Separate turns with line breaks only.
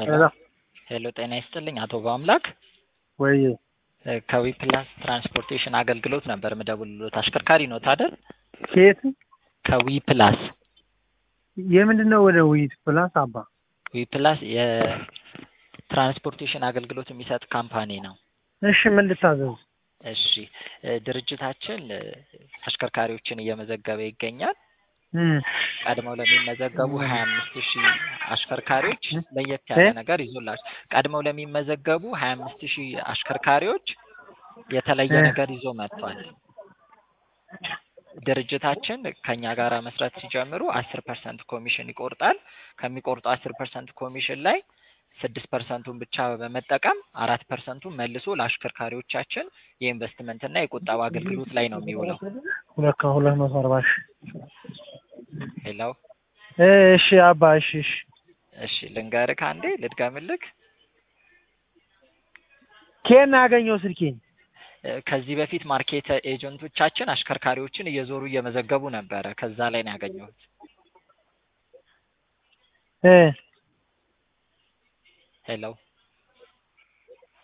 ሄሎ
ሄሎ ጤና ይስጥልኝ አቶ በአምላክ
ወይ
ከዊፕላስ ትራንስፖርቴሽን አገልግሎት ነበር ምደውልሎት አሽከርካሪ ኖት አይደል?
ከየት
ከዊፕላስ
የምንድን ነው ወደ ውይይት ፕላስ አባ
ዊፕላስ የትራንስፖርቴሽን አገልግሎት የሚሰጥ ካምፓኒ ነው።
እሺ ምን ልታዘዝ
እሺ እ ድርጅታችን እ አሽከርካሪዎችን እየመዘገበ ይገኛል።
እም
ቀድመው ለሚመዘገቡ ሀያ አምስት ሺህ አሽከርካሪዎች ለየት ያለ
እ?
ነገር ይዞላቸው ቀድመው ለሚመዘገቡ ሀያ አምስት ሺህ አሽከርካሪዎች የተለየ
እ?
ነገር ይዞ መጥቷል። ድርጅታችን ከኛ ጋር መስራት ሲጀምሩ አስር ፐርሰንት ኮሚሽን ይቆርጣል። ከሚቆርጡ አስር ፐርሰንት ኮሚሽን ላይ ስድስት ፐርሰንቱን ብቻ በመጠቀም አራት ፐርሰንቱን መልሶ ለአሽከርካሪዎቻችን የኢንቨስትመንትና የቁጠባ አገልግሎት ላይ ነው የሚውለው።
ሁለት ከሁለት መቶ አርባ ሺህ
ሄሎ
እሺ አባ እሺ እሺ
እሺ ልንገርህ አንዴ ልድገምልክ።
ከየት ነው ያገኘው ስልኬን
እ ከዚህ በፊት ማርኬት ኤጀንቶቻችን አሽከርካሪዎችን እየዞሩ እየመዘገቡ ነበረ። ከዛ ላይ ነው ያገኘሁት።
እ
ሄሎ